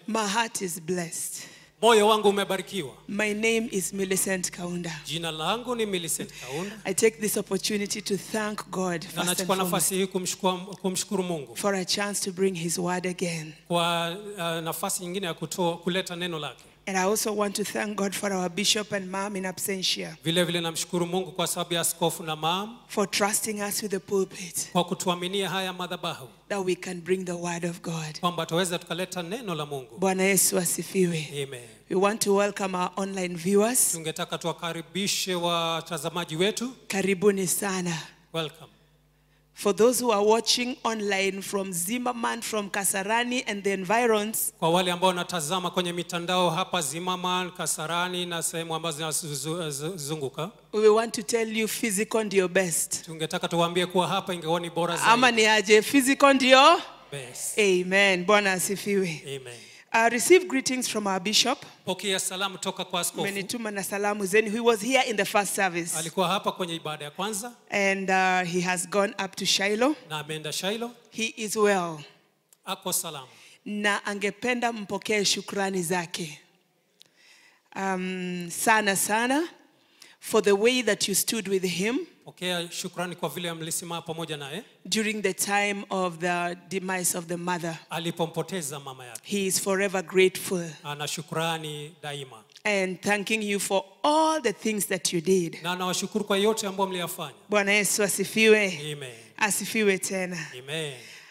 My heart is blessed. moyo wangu umebarikiwa My name is Millicent Kaunda. jina langu ni Millicent Kaunda I take this opportunity to thank God na first and nachukua foremost nafasi hii kumshukuru, kumshukuru Mungu for a chance to bring His word again. kwa uh, nafasi nyingine ya kutoa, kuleta neno lake. And I also want to thank God for our bishop and mom in absentia Vile vile namshukuru Mungu kwa sababu ya askofu na maam for trusting us with the pulpit kwa kutuaminia haya madhabahu that we can bring the word of God. kwamba tuweze tukaleta neno la Mungu. Bwana Yesu asifiwe. Amen. We want to welcome our online viewers. Tungetaka tuwakaribishe watazamaji wetu. Karibuni sana. Welcome. For those who are watching online from Zimmerman, from Kasarani and the environs, Kwa wale ambao wanatazama kwenye mitandao hapa Zimmerman, Kasarani na sehemu ambazo zinazunguka, we want to tell you physical ndio best. tungetaka tuwaambie kuwa hapa ingekuwa ni bora Ama zaidi. ni aje physical ndio? Best. Amen. Bwana asifiwe. Amen. I received greetings from our bishop. Pokea salamu toka kwa askofu. Amenituma na salamu zenu. He was here in the first service. Alikuwa hapa kwenye ibada ya kwanza And uh, he has gone up to Shiloh. na ameenda Shailo, He is well. ako salama. Na angependa mpokee shukrani zake. Um, sana sana for the way that you stood with him Pokea shukrani kwa vile mlisimama pamoja naye during the time of the demise of the mother. alipompoteza mama yake. He is forever grateful Ana shukrani daima and thanking you for all the things that you did. na anawashukuru kwa yote ambayo mliyafanya. Bwana Yesu asifiwe. Amen. Asifiwe tena. Amen.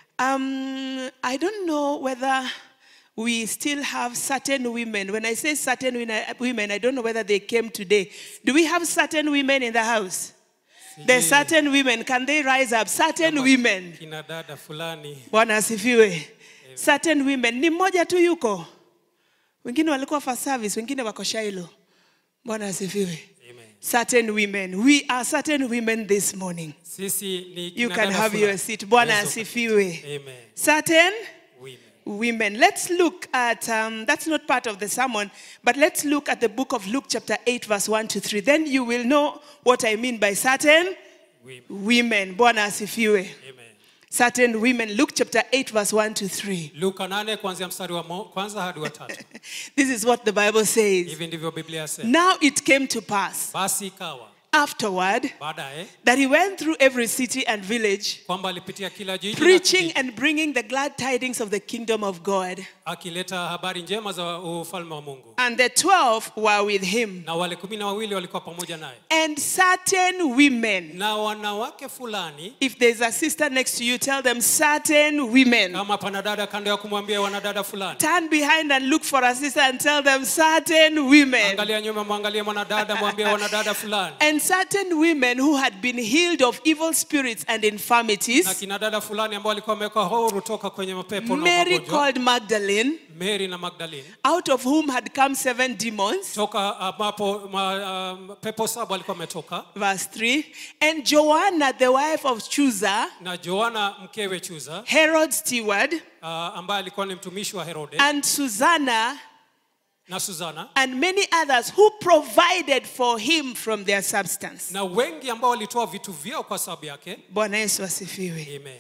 Um, I don't know whether we still have certain women. When I say certain win- women, I don't know whether they came today. Do we have certain women in the house? There's Sijui certain women. Can they rise up? Certain kama women. Kina dada fulani Bwana asifiwe. Certain women. Ni mmoja tu yuko. Wengine walikuwa for service, wengine wako Shiloh. Bwana asifiwe. Amen. Certain women. We are certain women this morning. Sisi ni You kina can dada have fulani. your seat. Bwana Yesu. asifiwe. Amen. Certain Women. women. Let's look at, um, that's not part of the sermon, but let's look at the book of Luke, chapter 8, verse 1 to 3. Then you will know what I mean by certain Women. women. Bwana asifiwe. Amen. Certain women. Luke, chapter 8, verse 1 to 3. Luka nane kuanzia mstari wa mo- kwanza hadi wa tatu. This is what the Bible says. Hivi ndivyo Biblia yasema. Now it came to pass Basi ikawa afterward baadaye that he went through every city and village, kwamba alipitia kila jiji na preaching kijiji, and bringing the glad tidings of the kingdom of God. akileta habari njema za ufalme wa Mungu. And the twelve were with him. Na wale kumi na wawili walikuwa pamoja naye, And certain women na wanawake fulani. If there's a sister next to you, tell them certain women. Kama pana dada kando ya kumwambia wanadada fulani, Turn behind and look for a sister and tell them certain women. angalia nyuma, mwangalie mwanadada, mwambie wanadada fulani. And certain women who had been healed of evil spirits and Na infirmities. kina dada fulani ambao walikuwa wamewekwa huru toka kwenye mapepo na Mary magonjwa, called Magdalene, Mary na Magdalene, out of whom had come seven demons. toka ambapo ma, um, pepo saba alikuwa ametoka, Verse 3. And Joanna, the wife of Chusa, na Joana mkewe Chuza Herod's steward, uh, ambaye alikuwa ni mtumishi wa Herode and Susanna, na Suzana and many others who provided for him from their substance. na wengi ambao walitoa vitu vyao kwa sababu yake. Bwana Yesu asifiwe. Amen.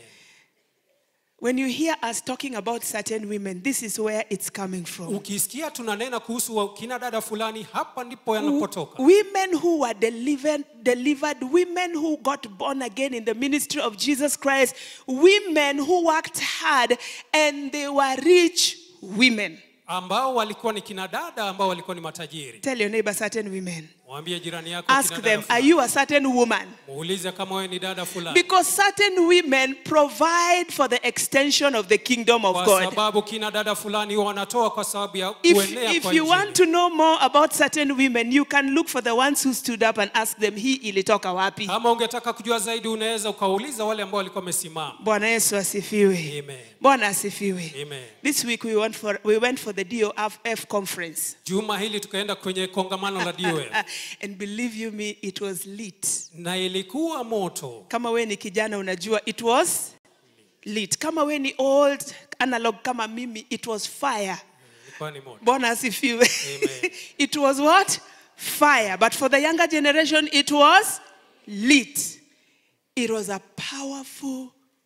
When you hear us talking about certain women, this is where it's coming from. Ukisikia tunanena kuhusu wa- kina dada fulani, hapa ndipo yanapotoka. Women who were delivered, delivered, women who got born again in the ministry of Jesus Christ, women who worked hard and they were rich women. ambao walikuwa ni kina dada ambao walikuwa ni matajiri. Tell your neighbor certain women. Mwambie jirani yako Ask kina them, dada are fulani. you a certain woman? Muulize kama wewe ni dada fulani. Because certain women provide for the extension of the kingdom of Kwa God. sababu kina dada fulani huwa wanatoa kwa sababu ya If, kuenea if kwa you want injili. to know more about certain women, you can look for the ones who stood up and ask them, hii ilitoka wapi? Kama ungetaka kujua zaidi, unaweza ukauliza wale ambao walikuwa wamesimama. Bwana Yesu asifiwe. Amen. Bwana asifiwe. Amen. This week we went for, we went for the DOF conference. Juma hili tukaenda kwenye kongamano la DOF and believe you me, it was lit. na ilikuwa moto. Kama we ni kijana unajua, it was lit. Kama we ni old analog kama mimi, it was fire. Ilikuwa ni moto. Bwana asifiwe. Amen. it was what? Fire. But for the younger generation, it was lit. It was a powerful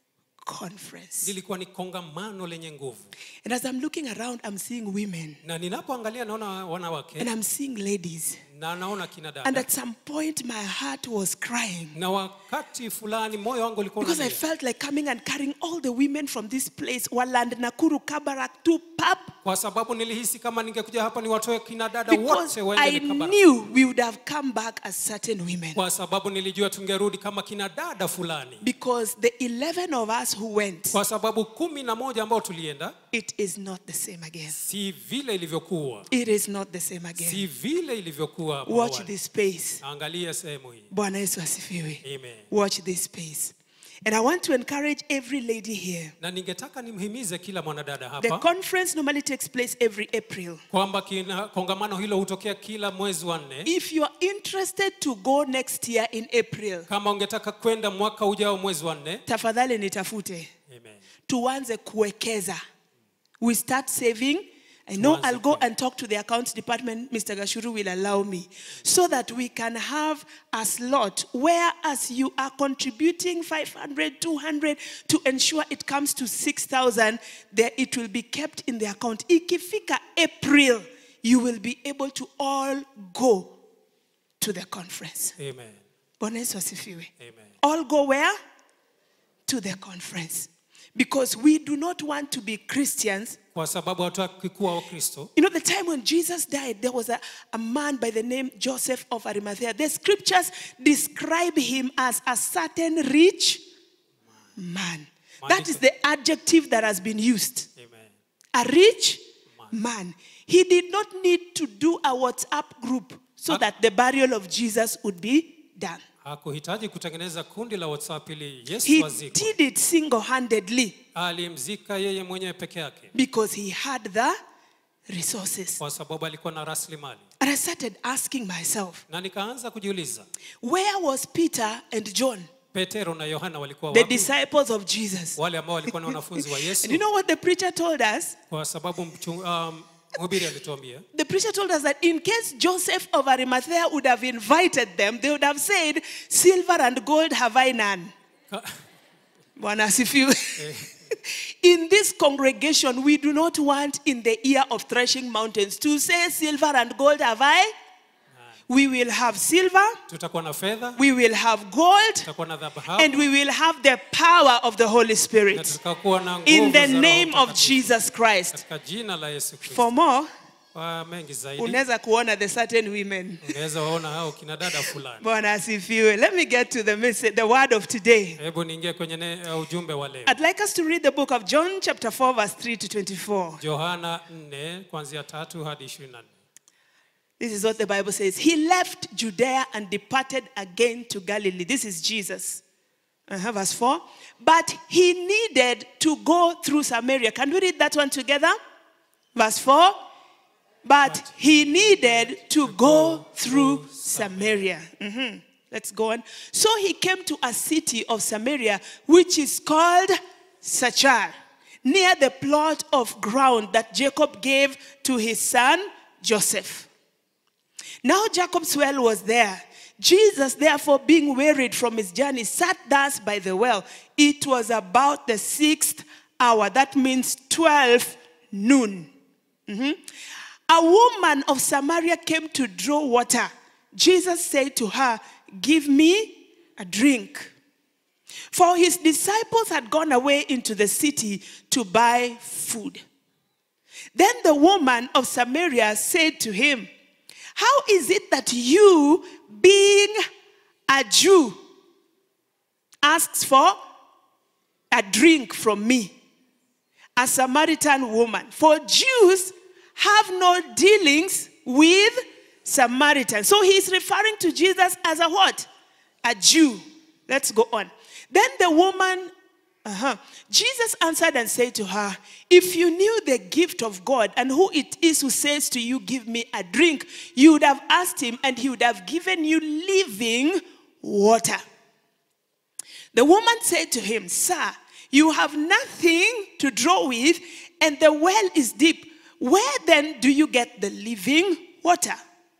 conference. lilikuwa ni kongamano lenye nguvu And as I'm looking around, I'm seeing women na ninapoangalia naona wanawake and I'm seeing ladies. na naona kina And dada at some point, my heart was crying na wakati fulani moyo wangu ulikuwa because I unalia. felt like coming and carrying all the women from this place, Waland, Nakuru, Kabarak, to Pap, kwa sababu nilihisi kama ningekuja hapa niwatoe kina dada because wote I waende Kabarak. knew we would have come back as certain women. kwa sababu nilijua tungerudi kama kina dada fulani Because the 11 of us who went, kwa sababu kumi na moja ambao tulienda it is not the same again. si vile ilivyokuwa It is not the same again. si vile ilivyokuwa hapo Watch awali. this space. angalia sehemu hii Bwana Yesu asifiwe. Amen. Watch this space. And I want to encourage every lady here. na ningetaka nimhimize kila mwanadada The hapa conference normally takes place every April. kwamba kina- kongamano hilo hutokea kila mwezi wa nne If you are interested to go next year in April, kama ungetaka kwenda mwaka ujao mwezi wa nne tafadhali nitafute. Amen. Tuanze kuwekeza. We start saving. I know Tuanze I'll go kuwekeza. and talk to the accounts department. Mr. Gashuru will allow me. So that we can have a slot where as you are contributing 500, 200 to ensure it comes to 6,000, there it will be kept in the account. Ikifika April, you will be able to all go to the conference. Amen. Bwana Yesu asifiwe. Amen. All go where? To the conference. Because we do not want to be Christians. kwa sababu hatutaki kuwa wakristo You know, the time when Jesus died, there was a, a man by the name Joseph of Arimathea. The scriptures describe him as a certain rich man. That is the adjective that has been used. Amen. A rich man. He did not need to do a WhatsApp group so that the burial of Jesus would be done. hakuhitaji kutengeneza kundi la whatsapp ili yesu He azikwe did it single handedly. alimzika yeye mwenyewe peke yake because he had the resources. kwa sababu alikuwa na rasilimali And I started asking myself, na nikaanza kujiuliza where was Peter and John, petero na yohana walikuwa the wapi disciples of Jesus? wale ambao walikuwa na wanafunzi wa yesu And you know what the preacher told us? kwa sababu mchu- um, mhubiri alituambia The preacher told us that in case Joseph of Arimathea would have invited them, they would have said, Silver and gold have I none. ka- Bwana asifiwe. In this congregation, we do not want in the ear of threshing mountains to say, Silver and gold have I. We will have silver, tutakuwa na fedha we will have gold, tutakuwa na dhahabu and we will have the power of the Holy na Spirit. tutakuwa na nguvu In the za Roho name of Mtakatifu. Jesus Christ. katika jina la yesu kristo For more, kwa mengi zaidi unaweza kuona the certain women. ungeweza waona hao kina dada fulani Bwana asifiwe. Let me get to the message, the word of today. hebu niingie kwenye ne, uh, ujumbe wa leo I'd like us to read the book of John, chapter 4, verse 3 to 24. yohana 4 kuanzia tatu hadi 24 This is what the Bible says. He left Judea and departed again to Galilee. This is Jesus. Uh-huh, verse 4. But he needed to go through Samaria. Can we read that one together? Verse 4. But he needed to go through Samaria. Mhm. Let's go on. So he came to a city of Samaria, which is called Sachar, near the plot of ground that Jacob gave to his son Joseph. Now Jacob's well was there. Jesus, therefore, being wearied from his journey, sat thus by the well. It was about the sixth hour. That means 12 noon. Mhm. A woman of Samaria came to draw water. Jesus said to her, Give me a drink. For his disciples had gone away into the city to buy food. Then the woman of Samaria said to him, How is it that you, being a Jew, asks for a drink from me, a Samaritan woman? For Jews have no dealings with Samaritans. So he's referring to Jesus as a what? A Jew. Let's go on. Then the woman uh-huh. Jesus answered and said to her, If you knew the gift of God and who it is who says to you, Give me a drink, you would have asked him and he would have given you living water. The woman said to him, Sir, you have nothing to draw with, and the well is deep. Where then do you get the living water?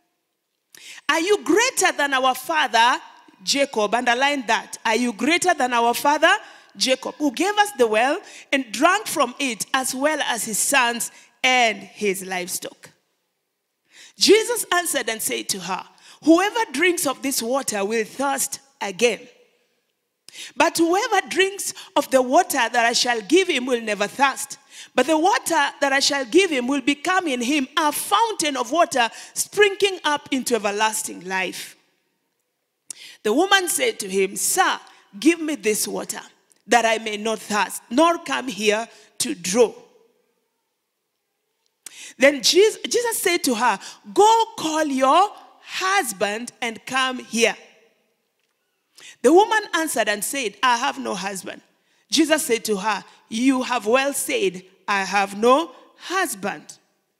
Are you greater than our father Jacob? Underline that. Are you greater than our father Jacob, who gave us the well and drank from it, as well as his sons and his livestock. Jesus answered and said to her, Whoever drinks of this water will thirst again. But whoever drinks of the water that I shall give him will never thirst. But the water that I shall give him will become in him a fountain of water springing up into everlasting life. The woman said to him, Sir, give me this water, that I may not thirst, nor come here to draw. Then Jesus, Jesus said to her, Go call your husband and come here. The woman answered and said, I have no husband. Jesus said to her, You have well said, I have no husband.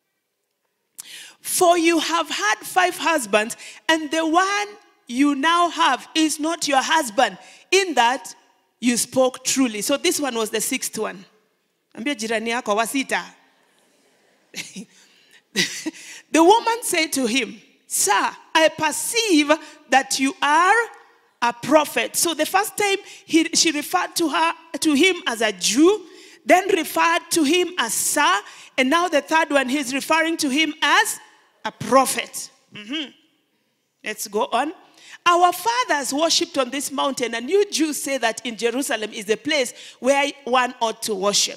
For you have had five husbands, and the one you now have is not your husband, in that you spoke truly. So this one was the sixth one. Ambia jirani yako wa sita. the woman said to him, Sir, I perceive that you are a prophet. So the first time he, she referred to her to him as a Jew, then referred to him as sir, and now the third one he's referring to him as a prophet. Mhm. Let's go on. Our fathers worshipped on this mountain, and you Jews say that in Jerusalem is the place where one ought to worship.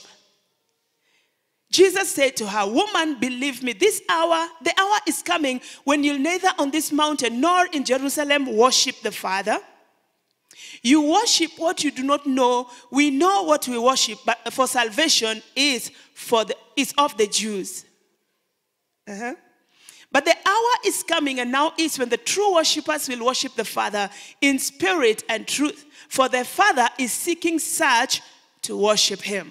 Jesus said to her, Woman, believe me, this hour, the hour is coming when you'll neither on this mountain nor in Jerusalem worship the Father. You worship what you do not know. We know what we worship, but for salvation is for the is of the Jews. Uh-huh. But the hour is coming and now is when the true worshippers will worship the Father in spirit and truth. For the Father is seeking such to worship him.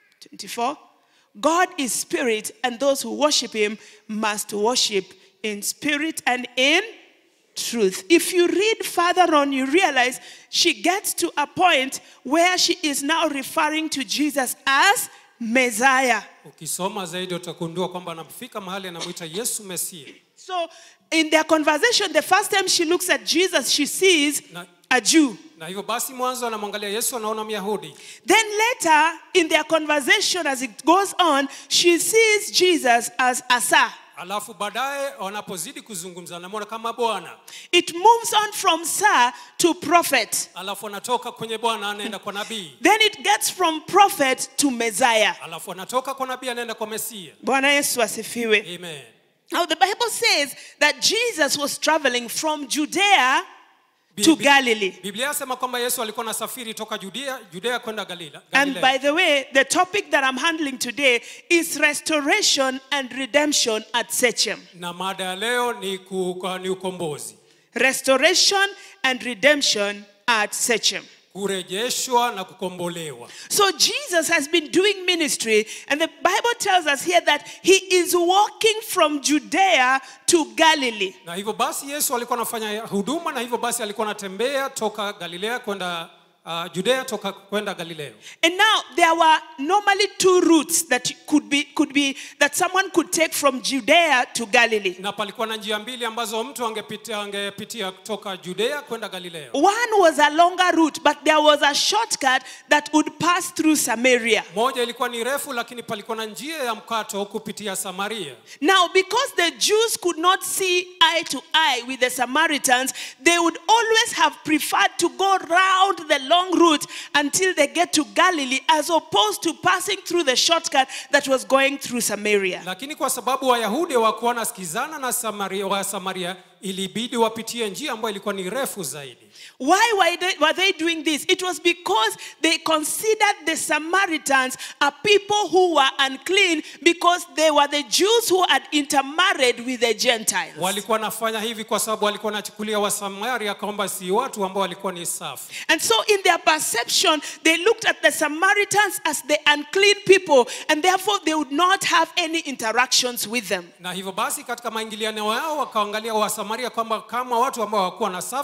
24. God is spirit, and those who worship him must worship in spirit and in truth. If you read further on, you realize she gets to a point where she is now referring to Jesus as Messiah. ukisoma zaidi utagundua kwamba anafika mahali anamwita yesu mesia So, in their conversation, the first time she looks at Jesus, she sees Na- a Jew. na hivyo basi mwanzo anamwangalia yesu anaona myahudi Then later, in their conversation, as it goes on, she sees Jesus as Asa. alafu baadaye wanapozidi kuzungumza anamwona kama bwana It moves on from Sir to prophet. alafu anatoka kwenye bwana anaenda kwa nabii Then it gets from prophet to Messiah. alafu anatoka kwa nabii anaenda kwa mesia Bwana Yesu asifiwe. amen Now the Bible says that Jesus was traveling from Judea to Bi- Galilee. biblia yasema kwamba yesu alikuwa anasafiri toka judea judea kwenda galila And Galilea. by the way, the topic that I'm handling today is restoration and redemption at Sechem. na mada ya leo ni, ku, kwa- ni ukombozi Restoration and redemption at Sechem. kurejeshwa na kukombolewa So Jesus has been doing ministry, and the Bible tells us here that he is walking from Judea to Galilee. na hivyo basi yesu alikuwa anafanya huduma na hivyo basi alikuwa anatembea toka galilea kwenda uh, judea toka kwenda galileo And now there were normally two routes that could be could be that someone could take from Judea to Galilee. na palikuwa na njia mbili ambazo mtu angepitia, angepitia toka judea kwenda galileo One was a longer route, but there was a shortcut that would pass through Samaria. moja ilikuwa ni refu lakini palikuwa na njia ya mkato kupitia samaria Now, because the Jews could not see eye to eye with the Samaritans, they would always have preferred to go round the long route until they get to Galilee, as opposed to passing through the shortcut that was going through Samaria. lakini kwa sababu wayahudi wakuwa wanasikizana na samaria, wa samaria ilibidi wapitie njia ambayo ilikuwa ni refu zaidi Why were they, were they doing this? It was because they considered the Samaritans a people who were unclean because they were the Jews who had intermarried with the Gentiles. walikuwa wanafanya hivi kwa sababu walikuwa wanachukulia wasamaria kwamba si watu ambao walikuwa ni safi And so, in their perception, they looked at the Samaritans as the unclean people, and therefore they would not have any interactions with them. na hivyo basi katika maingiliano yao wakaangalia wasamaria kwamba kama watu ambao hawakuwa na safi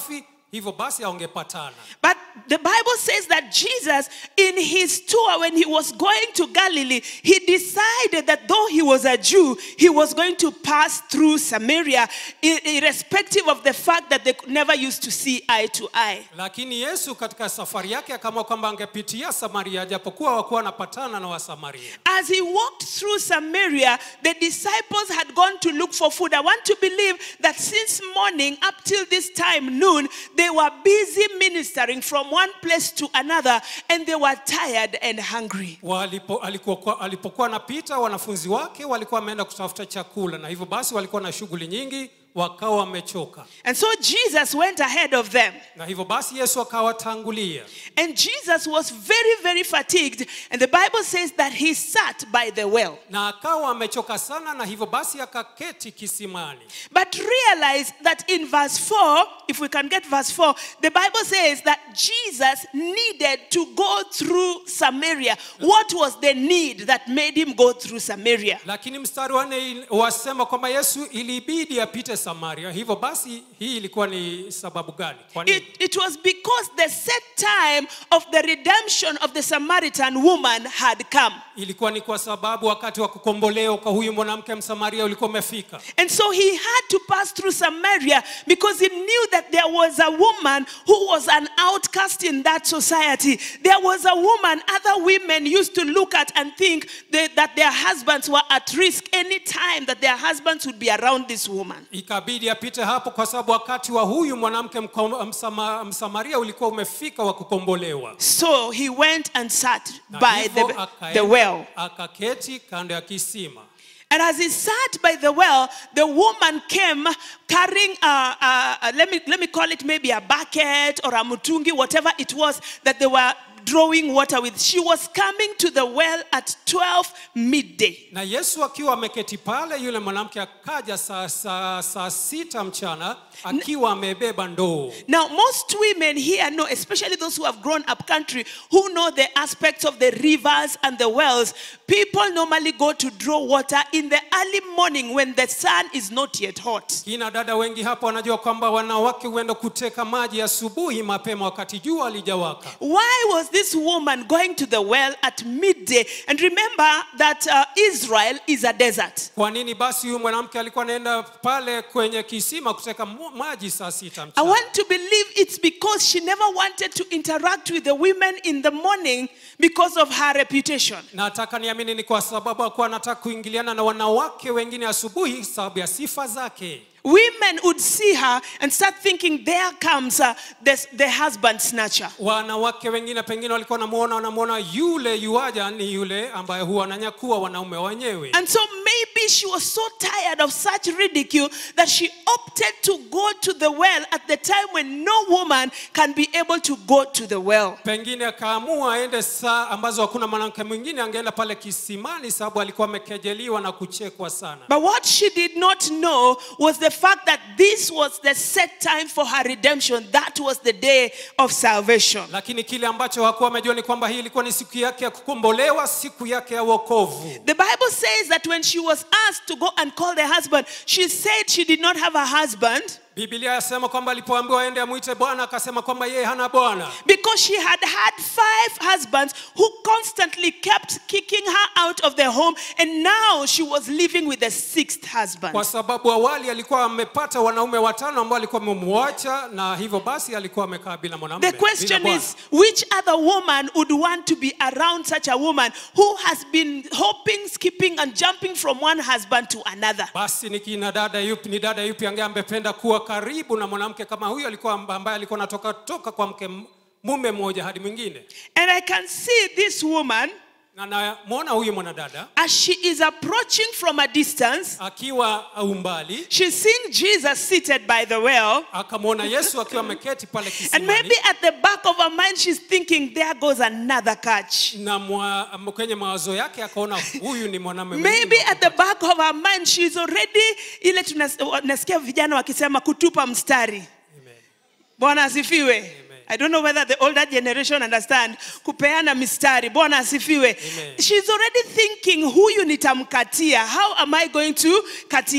hivyo basi aongepatana But the Bible says that Jesus, in his tour, when he was going to Galilee, he decided that though he was a Jew, he was going to pass through Samaria, i- irrespective of the fact that they never used to see eye to eye. lakini yesu katika safari yake akaamua kwamba angepitia samaria japokuwa wakuwa wanapatana na wasamaria As he walked through Samaria, the disciples had gone to look for food. I want to believe that since morning up till this time, noon, they were busy ministering from one place to another and they were tired and hungry. Walipo, alikuwa, alipokuwa anapita wanafunzi wake walikuwa wameenda kutafuta chakula na hivyo basi walikuwa na shughuli nyingi wakawa wamechoka And so Jesus went ahead of them. na hivyo basi yesu akawatangulia And Jesus was very, very fatigued. And the Bible says that he sat by the well. na akawa amechoka sana na hivyo basi akaketi kisimani But realize that in verse 4, if we can get verse 4, the Bible says that Jesus needed to go through Samaria. What was the need that made him go through Samaria? lakini mstari wa nne wasema kwamba yesu ilibidi apite samaria hivyo basi hii ilikuwa ni sababu gani kwa nini It, it was because the set time of the redemption of the Samaritan woman had come. ilikuwa ni kwa sababu wakati wa kukombolewa kwa huyu mwanamke msamaria ulikuwa umefika And so he had to pass through Samaria because he knew that there was a woman who was an outcast in that society. There was a woman other women used to look at and think that, that their husbands were at risk any time that their husbands would be around this woman. ikabidi apite hapo kwa sababu wakati wa huyu mwanamke mko- msama, msamaria ulikuwa umefika wa kukombolewa So he went and sat Na by hivyo the, akaenda- the well. akaketi kando ya kisima And as he sat by the well, the woman came carrying, a, a, a- let, me, let me call it maybe a bucket or a mutungi, whatever it was that they were drawing water with. She was coming to the well at 12 midday. na yesu akiwa ameketi pale yule mwanamke akaja saa, saa, saa sita mchana akiwa amebeba ndoo Now, most women here know, especially those who have grown up country, who know the aspects of the rivers and the wells. People normally go to draw water in the early morning when the sun is not yet hot. kina dada wengi hapa wanajua kwamba wanawake huenda kuteka maji asubuhi mapema wakati jua alijawaka Why was this woman going to the well at midday? And remember that uh, Israel is a desert. kwa nini basi huyu mwanamke alikuwa anaenda pale kwenye kisima kuteka mu- maji saa sita I mchana want to believe it's because she never wanted to interact with the women in the morning because of her reputation. nataka niamini ni kwa sababu akuwa anataka kuingiliana na wanawake wengine asubuhi sababu ya sifa zake Women would see her and start thinking, there comes uh, the, the husband snatcher. wanawake wengine pengine walikuwa wanamuona wanamwona yule yuaja ni yule ambaye huwa ananyakua wanaume wenyewe And so maybe she was so tired of such ridicule that she opted to go to the well at the time when no woman can be able to go to the well. pengine akaamua aende saa ambazo hakuna mwanamke mwingine angeenda pale kisimani sababu alikuwa amekejeliwa na kuchekwa sana But what she did not know was the fact that this was the set time for her redemption. That was the day of salvation. lakini kile ambacho hakuwa amejua ni kwamba hii ilikuwa ni siku yake ya kukombolewa siku yake ya wokovu The Bible says that when she was asked to go and call the husband, she said she did not have a husband biblia yasema kwamba alipoambiwa aende amwite bwana akasema kwamba yeye hana bwana because she had had five husbands who constantly kept kicking her out of the home, and now she was living with the sixth husband. kwa sababu awali alikuwa amepata wanaume watano ambao alikuwa amemwacha na hivyo basi alikuwa amekaa bila mwanamume The bila question bwana. is which other woman would want to be around such a woman who has been hopping, skipping, and jumping from one husband to another? basi ni kina dada yupi ni dada yupi ange ambependa kuwa karibu na mwanamke kama huyo alikuwa ambaye alikuwa anatoka toka kwa mke mume mmoja hadi mwingine And I can see this woman na namwona huyu mwanadada as she is approaching from a distance. akiwa umbali She's seeing Jesus seated by the well. akamwona yesu akiwa ameketi pale And kisimani maybe at the back of her mind, she's thinking, there goes another catch. na mwa, kwenye mawazo yake akaona huyu ni mwanamume Maybe mwingine. at the back of her mind, she's already, ile tunas- nasikia vijana wakisema kutupa mstari. Amen. Bwana asifiwe. I don't know whether the older generation understand kupeana mistari. Bwana asifiwe. Amen. She's already thinking huyu nitamkatia. How am I going to katia? Um,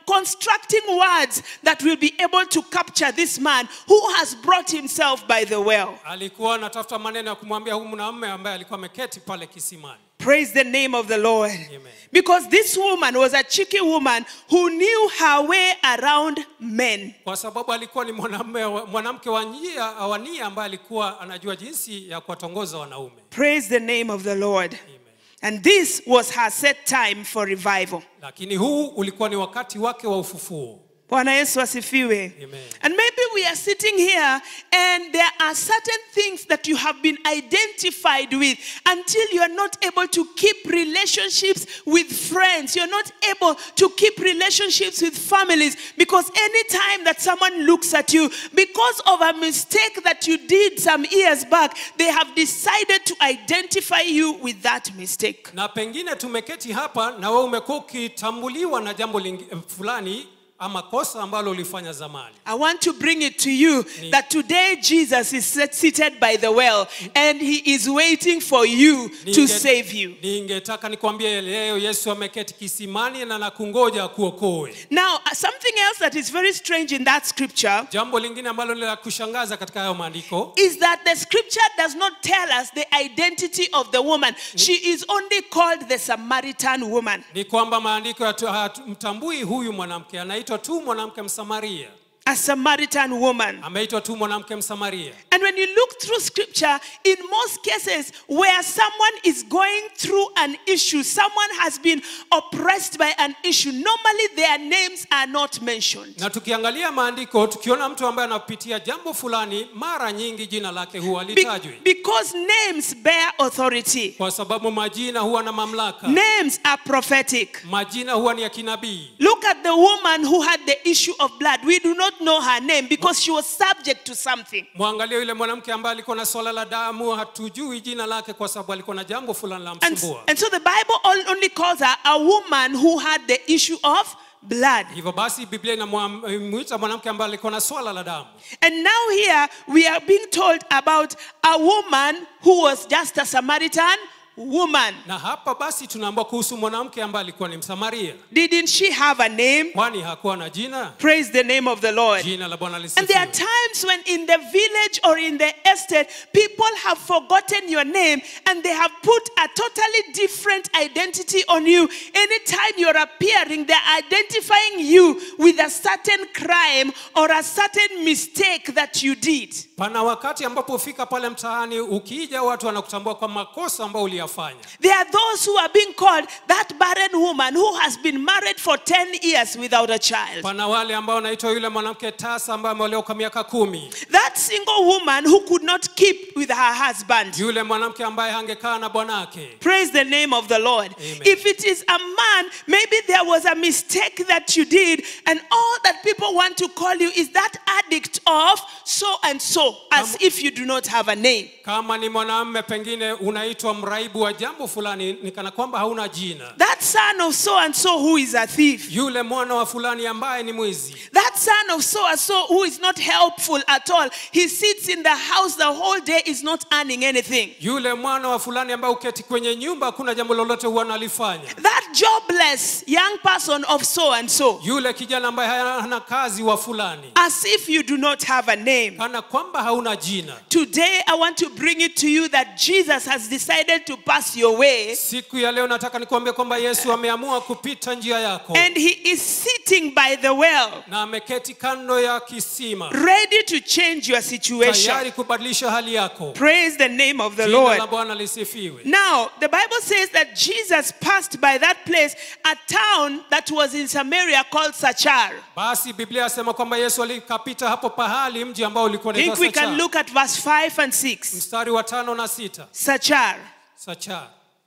constructing words that will be able to capture this man who has brought himself by the well. alikuwa anatafuta maneno ya kumwambia huyu mwanamume ambaye alikuwa ameketi pale kisimani Praise the name of the Lord. Amen. Because this woman was a cheeky woman who knew her way around men. kwa sababu alikuwa ni mwanamume wa- mwanamke wa njia wa nia ambaye alikuwa anajua jinsi ya kuwatongoza wanaume Praise the name of the Lord. Amen. And this was her set time for revival. lakini huu ulikuwa ni wakati wake wa ufufuo Bwana Yesu asifiwe. Amen. And maybe we are sitting here and there are certain things that you have been identified with until you are not able to keep relationships with friends. You're not able to keep relationships with families because anytime that someone looks at you, because of a mistake that you did some years back, they have decided to identify you with that mistake. na pengine tumeketi hapa na wewe umekuwa ukitambuliwa na jambo lingi, fulani ama kosa ambalo ulifanya zamani I want to bring it to you that today Jesus is sit- seated by the well and he is waiting for you to Ninge- save you. ningetaka nikwambie leo yesu ameketi kisimani na nakungoja kuokoe Now, uh, something else that is very strange in that scripture jambo lingine ambalo ni la kushangaza katika hayo maandiko is that the scripture does not tell us the identity of the woman. She is only called the Samaritan woman. ni kwamba maandiko hatu- hatumtambui huyu mwanamke anaitwa tu mwanamke msamaria A Samaritan woman. ameitwa tu mwanamke msamaria And when you look through scripture, in most cases where someone is going through an issue, someone has been oppressed by an issue, normally their names are not mentioned. na tukiangalia maandiko tukiona mtu ambaye anapitia jambo fulani mara nyingi jina lake huwa Be- litajwi because names bear authority, kwa sababu majina huwa na mamlaka names are prophetic. majina huwa ni ya kinabii Look at the woman who had the issue of blood. We do not know her name because she was subject to something. mwangalie yule mwanamke ambaye alikuwa na swala la damu hatujui jina lake kwa sababu alikuwa na jambo fulani la And, msumbua and so the Bible all- only calls her a woman who had the issue of blood. hivyo basi biblia inamwita mwanamke ambaye alikuwa na swala la damu And now here we are being told about a woman who was just a Samaritan woman. na hapa basi tunaambua kuhusu mwanamke ambaye alikuwa ni msamaria Didn't she have a name? kwani hakuwa na jina Praise the name of the Lord. jina la bwana And there are lisifiwe times when in the village or in the estate, people have forgotten your name and they have put a totally different identity on you. Anytime you're appearing, they're identifying you with a certain crime or a certain mistake that you did. pana wakati ambapo ufika pale mtaani ukija watu wanakutambua kwa makosa ambayo uliyafanya There are those who are being called that barren woman who has been married for 10 years without a child. pana wale ambao wanaitwa yule mwanamke tasa ambaye ameolewa kwa miaka kumi That single woman who could not keep with her husband. yule mwanamke ambaye hangekaa na bwanake Praise the name of the Lord. Amen. If it is a man, maybe there was a mistake that you did, and all that people want to call you is that addict of so and so, as if you do not have a name. kama ni mwanamme pengine unaitwa mraibu wa jambo fulani ni kana kwamba hauna jina That son of so and so who is a thief. yule mwana wa fulani ambaye ni mwizi That son of so and so who is not helpful at all. He sits in the house the whole day, is not earning anything. yule mwana wa fulani ambaye uketi kwenye nyumba hakuna jambo lolote huwa analifanya That jobless young person of so and so, yule kijana ambaye hana kazi wa fulani as if you do not have a name. kana kwamba hauna jina Today, I want to bring it to you that Jesus has decided to pass your way siku ya leo nataka nikuambia kwamba yesu ameamua kupita njia yako and he is sitting by the well, na ameketi kando ya kisima ready to change your situation. tayari kubadilisha hali yako Praise the name of the jina la Lord. bwana lisifiwe Now, the Bible says that Jesus passed by that place, a town that was in Samaria called Sachar. basi biblia yasema kwamba yesu alikapita hapo pahali mji ambao ulikuwa I think unaitwa we can Sachar. look at verse 5 and 6. mstari wa tano na sita Sachar. Sachar.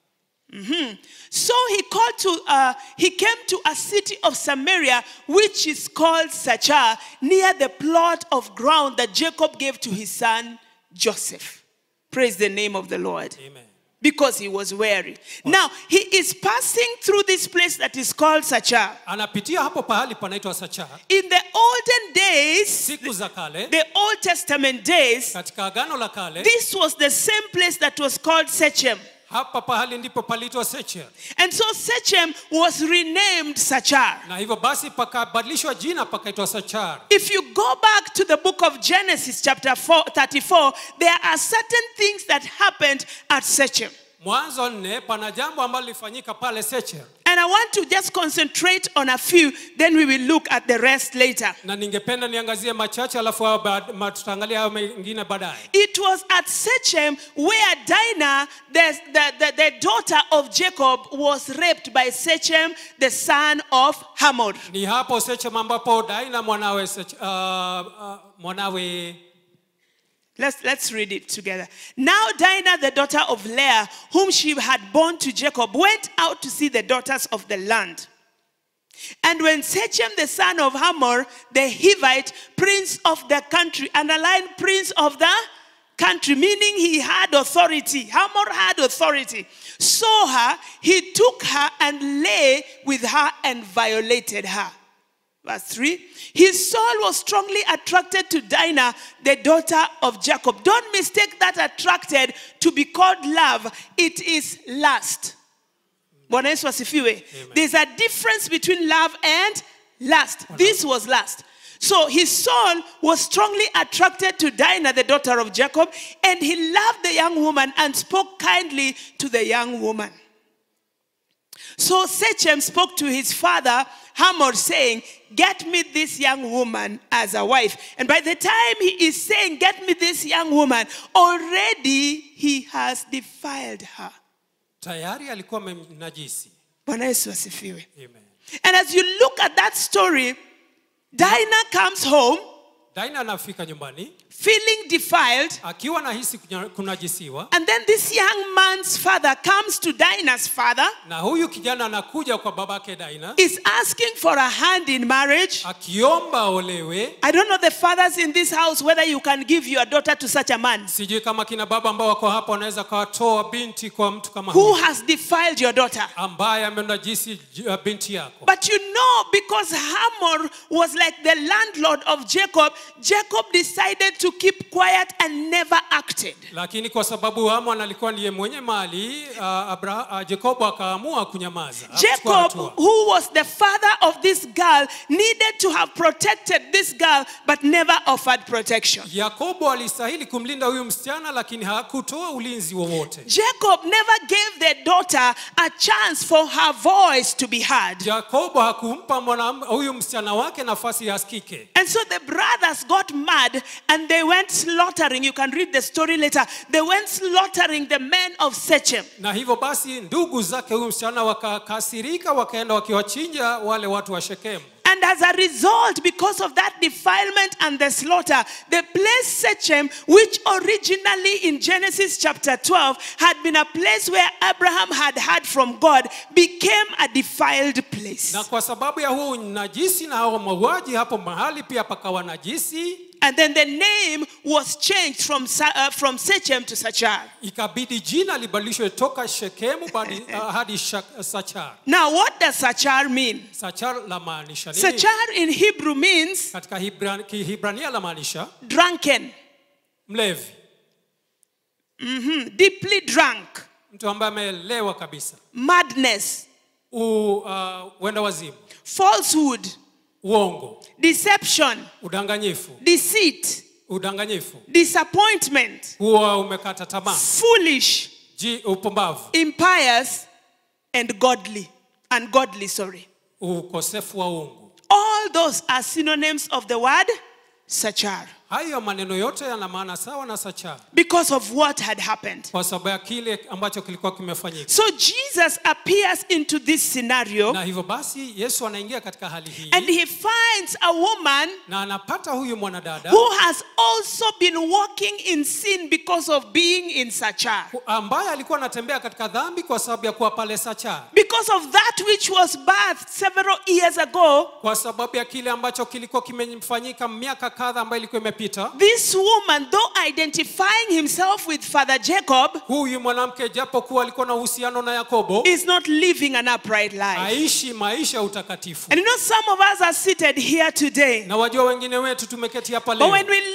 So he called to, uh, he came to a city of Samaria, which is called Sachar, near the plot of ground that Jacob gave to his son Joseph. Praise the name of the Lord. Amen. Because he was weary. Now, he is passing through this place that is called Sachar. anapitia hapo pahali panaitwa Sachar. In the olden days, siku za kale the Old Testament days, katika agano la kale this was the same place that was called Sechem. hapa pahali ndipo paliitwa sechem And so Sechem was renamed Sachar. na hivyo basi pakabadilishwa jina pakaitwa sachar If you go back to the book of Genesis, chapter 4, 34, there are certain things that happened at Sechem. mwanzo nne pana jambo ambalo lilifanyika pale sechem And I want to just concentrate on a few, then we will look at the rest later. na ningependa niangazie machache alafu hayo baad- ma- tutaangalia hayo mengine baadaye It was at Sechem where Dinah, the, the, the, the daughter of Jacob, was raped by Sechem, the son of Hamor. ni hapo sechem ambapo daina mwanawe Sech- uh, uh, mwanawe Let's, let's read it together. Now, Dinah, the daughter of Leah, whom she had born to Jacob, went out to see the daughters of the land. And when Sechem, the son of Hamor, the Hivite, prince of the country, underline prince of the country, meaning he had authority. Hamor had authority. Saw her, he took her and lay with her and violated her. Verse 3 His soul was strongly attracted to Dinah, the daughter of Jacob. Don't mistake that attracted to be called love, it is lust. Bwana Yesu asifiwe. There's a difference between love and lust. This was lust. So his soul was strongly attracted to Dinah, the daughter of Jacob, and he loved the young woman and spoke kindly to the young woman. So Sechem spoke to his father Hamor, saying, Get me this young woman as a wife. And by the time he is saying, Get me this young woman, already he has defiled her. tayari alikuwa amemnajisi Bwana Yesu asifiwe. Amen. And as you look at that story, Dinah comes home daina anafika nyumbani feeling defiled. akiwa nahisi kunya- kunajisiwa And then this young man's father comes to Dinah's father, na huyu kijana anakuja kwa babake daina is asking for a hand in marriage. akiomba olewe I don't know the fathers in this house whether you can give your daughter to such a man sijui kama kina baba ambao wako hapa wanaweza kawatoa binti kwa mtu kama who huyu has defiled your daughter. ambaye amenajisi j- uh, binti yako But you know, because Hamor was like the landlord of Jacob, Jacob decided to keep quiet and never acted. lakini kwa sababu Hamon alikuwa ndiye mwenye mali uh, Abra, uh, Jacobo akaamua kunyamaza hakuchukua Jacob, hatua. who was the father of this girl, needed to have protected this girl but never offered protection. Yakobo alistahili kumlinda huyu msichana lakini hakutoa ulinzi wowote. Jacob never gave their daughter a chance for her voice to be heard. Yakobo hakumpa mwanam- huyu msichana wake nafasi asikike. And so the brothers got mad and they went slaughtering. You can read the story later. They went slaughtering the men of Sechem. Na hivyo basi ndugu zake huyu msichana wakakasirika, wakaenda wakiwachinja wale watu wa Shekemu. And as a result, because of that defilement and the slaughter, the place Sechem, which originally in Genesis chapter 12 had been a place where Abraham had heard from God, became a defiled place. Na kwa sababu ya huu najisi na hao mauaji, hapo mahali pia pakawa najisi, And then the name was changed from, Sa- uh, from Sechem to Sachar. ikabidi jina libadilishwe toka Shekemu badi, uh, hadi Shak- Sachar. Now, what does Sachar mean? Sachar la maanisha nini? Sachar in Hebrew means Katika Hibra, Kihibrania la maanisha drunken, mlevi, Mhm. deeply drunk, mtu ambaye amelewa kabisa, madness, U, uh, wenda wazimu, falsehood, uongo, deception, udanganyifu, deceit, udanganyifu, disappointment, huwa umekata tamaa, foolish, ji upumbavu, impious, and godly. Ungodly, sorry. ukosefu wa uungu. All those are synonyms of the word Sachar Hayo maneno yote yana maana sawa na Sachar because of what had happened. kwa sababu ya kile ambacho kilikuwa kimefanyika. So Jesus appears into this scenario Na hivyo basi Yesu anaingia katika hali hii and he finds a woman na anapata huyu mwanadada who has also been walking in sin because of being in Sachar. ambaye alikuwa anatembea katika dhambi kwa sababu ya kuwa pale Sachar, Because of that which was birthed several years ago, kwa sababu ya kile ambacho kilikuwa kimefanyika miaka kadha ambayo ilikuwa imepita. this woman, though identifying himself with Father Jacob, Huyu mwanamke japo kuwa alikuwa na uhusiano na Yakobo, is not living an upright life. aishi maisha ya utakatifu. And you know, some of us are seated here today. Na wajua wengine wetu tumeketi hapa But when leo, we look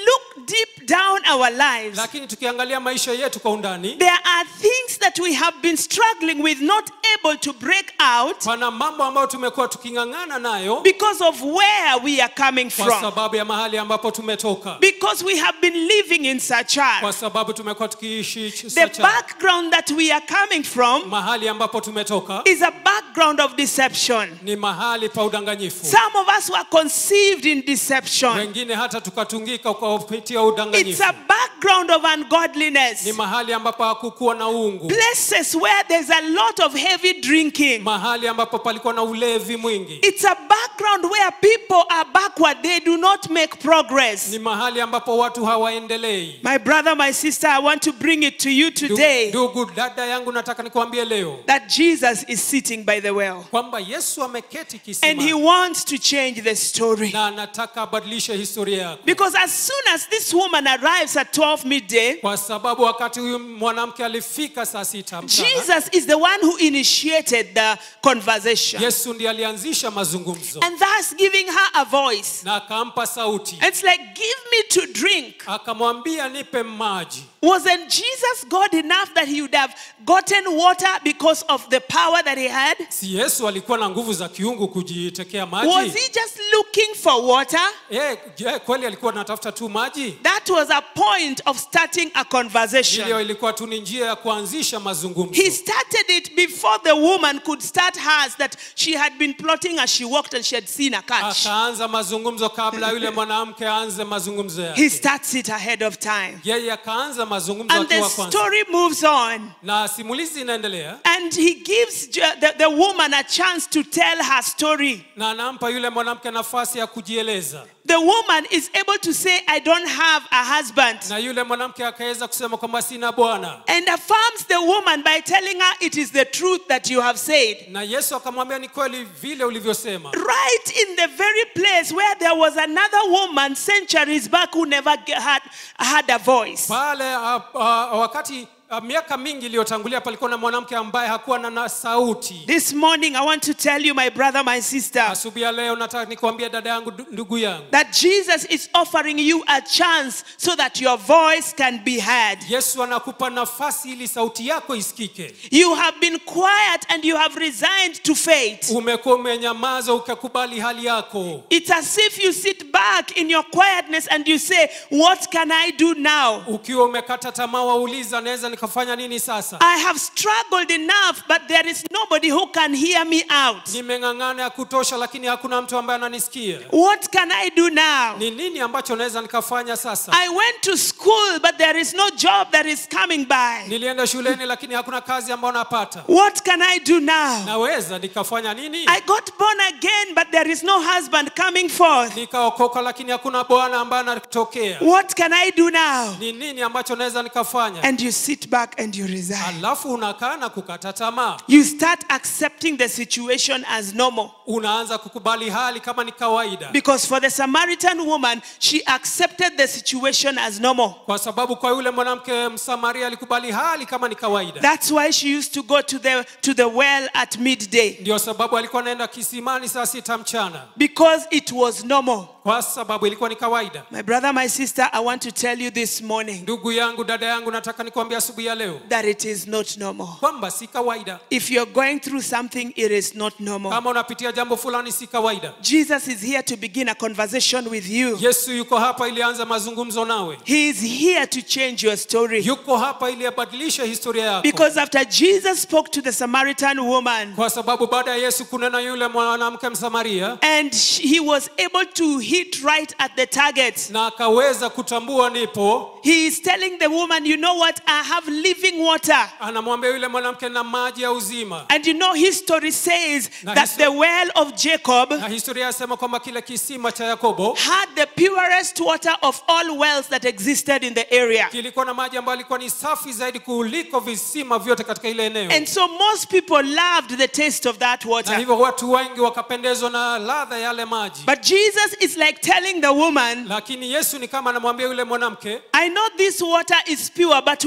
deep down our lives, lakini tukiangalia maisha yetu kwa undani there are things that we have been struggling with, not able to break out pana mambo ambayo tumekuwa tuking'ang'ana nayo because of where we are coming kwa from. sababu ya mahali ambapo tumetoka Because we have been living in kwa Sachar. sababu tumekuwa tukiishi The Sacha. background that we are coming from mahali ambapo tumetoka is a background of deception. ni mahali pa udanganyifu Some of us were conceived in deception. wengine hata tukatungika kwa kupitia It's udanganyifu a background of ungodliness. ni mahali ambapo hakukuwa na uungu Places where there's a lot of heavy drinking. mahali ambapo palikuwa na ulevi mwingi It's a background where people are backward. They do not make progress. ni mahali ambapo watu hawaendelei My brother, my sister, I want to bring it to you Ndu- today ndugu dada yangu nataka nikuambie leo that Jesus is sitting by the well kwamba yesu ameketi and he kisima wants to change the story. na anataka abadilishe historia yako Because as soon as this woman arrives at 12 midday, kwa sababu wakati huyu mwanamke alifika saa sita mchana Jesus is the one who initiated the conversation yesu ndiye alianzisha mazungumzo and thus giving her a voice. na akampa sauti And It's like, give me to drink. akamwambia nipe maji Wasn't Jesus God enough that he would have gotten water because of the power that he had? si yesu alikuwa na nguvu za kiungu kujitekea Was maji he just looking for water? Eh, je kweli alikuwa anatafuta tu maji That was a point of starting a iliyo conversation. ilikuwa tu ni njia ya kuanzisha mazungumzo He started it before the woman could start hers that she had been plotting as she walked and she had seen a catch. akaanza mazungumzo kabla yule mwanamke aanze mazungumzo He yake starts it ahead of time. yeye akaanza mazungumzo And the akiwa kwanza story moves on. na simulizi inaendelea And he gives ju- the, the woman a chance to tell her story. na anampa yule mwanamke nafasi ya kujieleza The woman is able to say, I don't have a husband. na yule mwanamke akaweza kusema kwamba sina bwana And affirms the woman by telling her it is the truth that you have said. na yesu akamwambia ni kweli vile ulivyosema Right in the very place where there was another woman centuries back who never ge- had, had a voice. pale uh, uh, wakati uh, miaka mingi iliyotangulia palikuwa na mwanamke ambaye hakuwa na, na sauti This morning, I want to tell you, my brother, my sister, asubuhi ya leo nataka nikuambia dada yangu du- ndugu yangu that Jesus is offering you a chance so that your voice can be heard. yesu anakupa nafasi ili sauti yako isikike You have been quiet and you have resigned to fate. umekuwa umenyamaza ukakubali hali yako It's as if you sit back in your quietness and you say, What can I do now? ukiwa umekata tamaa wauliza naweza nikafanya nini sasa I have struggled enough, but there is nobody who can hear me out. nimeng'ang'ana ya kutosha lakini hakuna mtu ambaye ananisikia What can I do now? ni nini ambacho naweza nikafanya sasa I went to school, but there is no job that is coming by. nilienda shuleni lakini hakuna kazi ambayo napata What can I do now? naweza nikafanya nini I got born again, but there is no husband coming forth. nikaokoka lakini hakuna bwana ambaye anatokea What can I do now? ni nini ambacho naweza nikafanya And you sit back and you resign. alafu unakaa na kukata tamaa You start accepting the situation as normal. unaanza kukubali hali kama ni kawaida Because for the Samaritan woman, she accepted the situation as normal. kwa sababu kwa yule mwanamke msamaria alikubali hali kama ni kawaida That's why she used to go to the, to the well at midday. ndio sababu alikuwa anaenda kisimani saa sita mchana Because it was normal. kwa sababu ilikuwa ni kawaida My brother, my sister, I want to tell you this morning ndugu yangu dada yangu nataka nikuambia asubuhi ya leo that it is not normal. kwamba si kawaida If you're going through something, it is not normal. kama unapitia jambo fulani si kawaida Jesus is here to begin a conversation with you. yesu yuko hapa ili aanze mazungumzo nawe He is here to change your story. yuko hapa ili abadilishe historia yako Because after Jesus spoke to the Samaritan woman kwa sababu baada ya yesu kunena yule mwanamke msamaria and sh- he was able to hit right at the target, na akaweza kutambua nipo he is telling the woman, You know what? I have living water. anamwambia yule mwanamke na maji ya uzima And you know, history says Na that histo- the well of Jacob na historia yasema kwamba kile kisima cha yakobo had the purest water of all wells that existed in the area. kilikuwa na maji ambayo alikuwa ni safi zaidi kuliko visima vyote katika ile eneo And so most people loved the taste of that na water. hivyo watu wengi wakapendezwa na ladha ya yale maji But Jesus is like telling the woman, lakini yesu ni kama anamwambia yule mwanamke I know this water is pure, but when you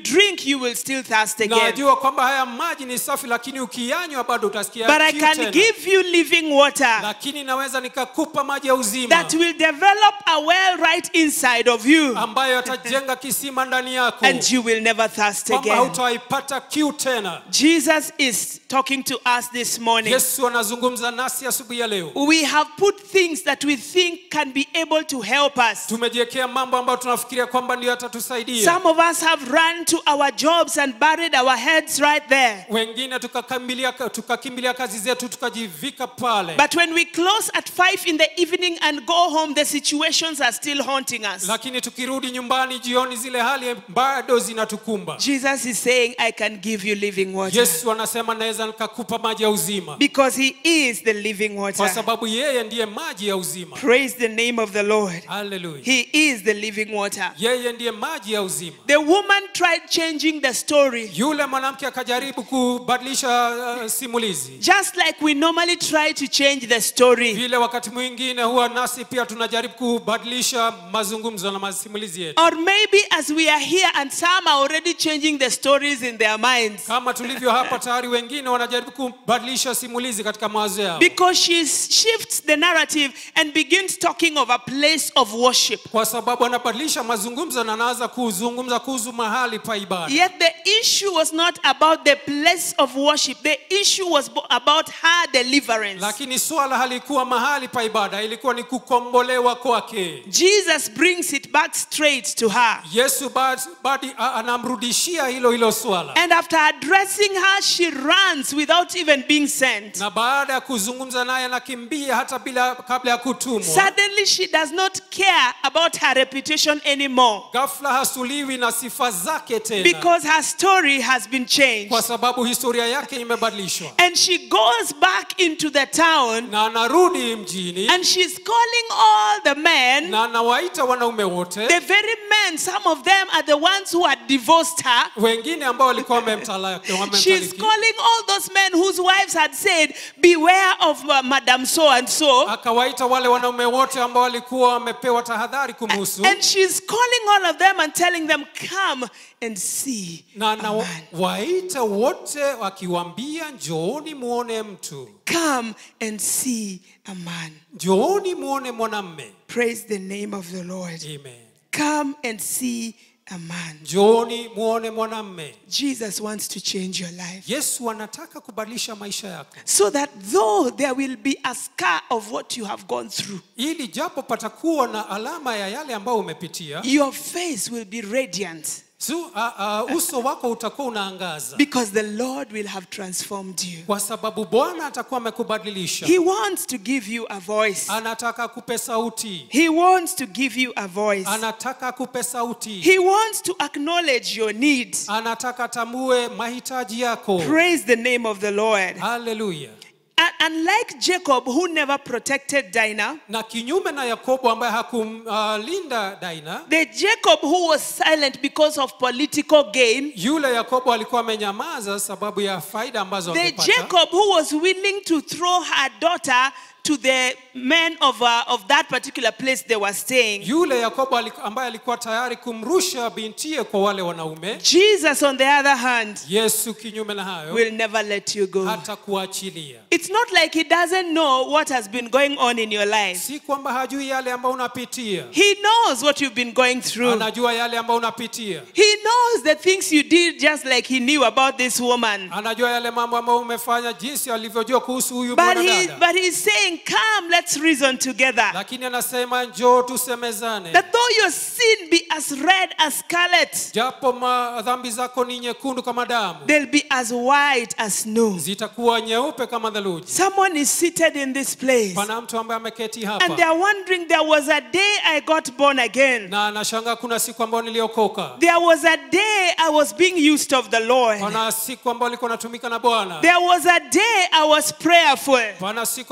drink, you will still thirst again. najua kwamba haya maji ni safi lakini ukiyanywa bado utasikia But I kiu can tena. give you living water lakini naweza nikakupa maji ya uzima that will develop a well right inside of you, ambayo yatajenga kisima ndani yako and you will never thirst kwamba again. hautaipata kiu tena Jesus is talking to us this morning. yesu anazungumza nasi asubuhi ya leo We have put things that we think can be able to help us. tumejiwekea mambo ambayo tunafikiria kwamba ndio yatatusaidia Some of us have run to our jobs and buried our heads right there. wengine tukakimbilia tukakimbilia kazi zetu tukajivika pale But when we close at five in the evening and go home, the situations are still haunting us. lakini tukirudi nyumbani jioni zile hali bado zinatukumba Jesus is saying, I can give you living water. yesu anasema naweza nikakupa maji ya uzima Because he is the living kwa water. sababu yeye ndiye maji ya uzima Praise the name of the Lord. haleluya He is the living water. yeye ndiye maji ya uzima The woman tried changing the story, yule mwanamke akajaribu kubadilisha uh, simulizi just like we normally try to change the story. vile wakati mwingine huwa nasi pia tunajaribu kubadilisha mazungumzo na masimulizi yetu Or maybe as we are here and some are already changing the stories in their minds. kama tulivyo hapa tayari wengine wanajaribu kubadilisha simulizi katika mawazo yao Because she shifts the narrative and begins talking of a place of worship. kwa sababu anabadilisha mazungumzo na anaanza kuzungumza kuhusu mahali pa ibada Yet the issue was not about the place of worship, the issue was bo- about her deliverance. lakini swala halikuwa mahali pa ibada ilikuwa ni kukombolewa kwake Jesus brings it back straight to her. yesu bad- badi a- anamrudishia hilo hilo swala And after addressing her, she runs without even being sent. na baada ya kuzungumza naye anakimbia hata bila kabla ya kutumwa Suddenly, she does not care about her reputation anymore ghafla hasuliwi na sifa zake tena because her story has been changed. kwa sababu historia yake imebadilishwa And she goes back into the town na anarudi mjini and she's calling all the men. na anawaita wanaume wote The very men, some of them are the ones who had divorced her. wengine ambao walikuwa wamemtalaki She's wamemtaliki. calling all those men whose wives had said, Beware of uh, Madam so and so. akawaita wale wanaume wote ambao walikuwa wamepewa tahadhari kumhusu And she's calling all of them and telling them, Come and see. na a man. anawaita wote wakiwaambia njooni muone mtu Come and see a man. njooni muone mwanamme Praise the name of the Lord. Amen. Come and see a man. njooni muone mwanamme Jesus wants to change your life. yesu anataka kubadilisha maisha yako So that though there will be a scar of what you have gone through, ili japo patakuwa na alama ya yale ambayo umepitia your face will be radiant su, a, a, uso wako utakuwa unaangaza because the Lord will have transformed you. kwa sababu bwana atakuwa amekubadilisha He wants to give you a voice. anataka akupe sauti He wants to give you a voice. anataka akupe sauti He wants to acknowledge your needs. anataka atambue mahitaji yako Praise the name of the Lord. haleluya And unlike Jacob, who never protected Dinah, na kinyume na yakobo ambaye hakumlinda uh, daina the Jacob who was silent because of political gain, yule yakobo alikuwa amenyamaza sababu ya faida ambazo the angepata Jacob who was willing to throw her daughter to the men of, uh, of that particular place they were staying. yule yakobo aliku- ambaye alikuwa tayari kumrusha bintie kwa wale wanaume Jesus, on the other hand, yesu kinyume na hayo will never let you go. hata kuachilia It's not like he doesn't know what has been going on in your life. si kwamba hajui yale ambayo unapitia He knows what you've been going through. anajua yale ambayo unapitia He knows the things you did just like he knew about this woman. anajua yale mambo ambayo umefanya jinsi alivyojua kuhusu huyu But, he, mwanadada but he's saying, Come, let's reason together. lakini anasema njoo tusemezane That though your sin be as red as scarlet, japo ma- dhambi zako ni nyekundu kama damu they'll be as white as snow. zitakuwa nyeupe kama theluji Someone is seated in this place pana mtu ambaye ameketi and hapa they're wondering, There was a day I got born again. na anashangaa kuna siku ambayo niliokoka There was a day I was being used of the Lord. pana siku ambayo alikuwa natumika na bwana There was a day I was prayerful. pana siku ambayo alikuwa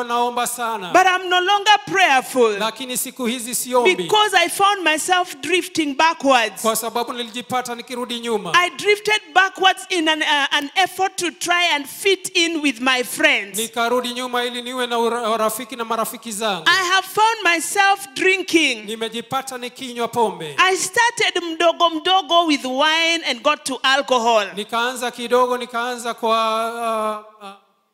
naomba sana but I'm no longer prayerful lakini siku hizi siombi because I found myself drifting backwards. kwa sababu nilijipata nikirudi nyuma I drifted backwards in an, uh, an effort to try and fit in with my friends. nikarudi nyuma ili niwe na ura- urafiki na marafiki zangu I have found myself drinking. nimejipata nikinywa pombe I started mdogo mdogo with wine and got to alcohol. nikaanza kidogo nikaanza kwa uh, uh,